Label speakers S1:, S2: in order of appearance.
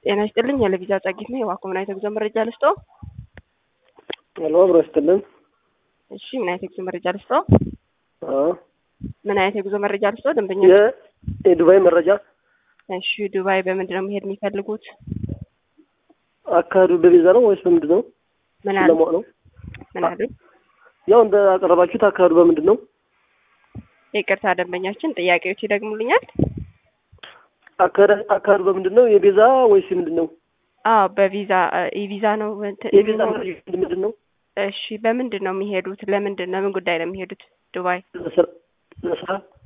S1: ጤና ይስጥልኝ። የለቪዛ ጸጊት ነው። የዋኮ ምን አይነት የጉዞ መረጃ ልስጦ?
S2: ሄሎ አብሮ ይስጥልን።
S1: እሺ ምን አይነት የጉዞ መረጃ ልስጦ?
S2: አዎ
S1: ምን አይነት የጉዞ መረጃ ልስጦ? ደንበኛ
S2: የ- የዱባይ መረጃ
S1: እሺ ዱባይ በምንድን ነው መሄድ የሚፈልጉት?
S2: አካሄዱ በቪዛ ነው ወይስ በምንድን ነው?
S1: ምን አሉ?
S2: ለማወቅ ነው።
S1: ምን አሉ?
S2: ያው እንደ አቀረባችሁት አካሄዱ በምንድን ነው?
S1: ይቅርታ ደንበኛችን ጥያቄዎች ይደግሙልኛል?
S2: አካሄድ አካሄዱ በምንድን ነው? የቪዛ ወይስ ምንድን ነው?
S1: አዎ በቪዛ ኢቪዛ ነው እንትን-
S2: የቪዛ መረጃ ምንድን ነው?
S1: እሺ በምንድን ነው የሚሄዱት? ለምንድን ነው ምን ጉዳይ ነው የሚሄዱት ዱባይ?
S2: ለስራ ለስራ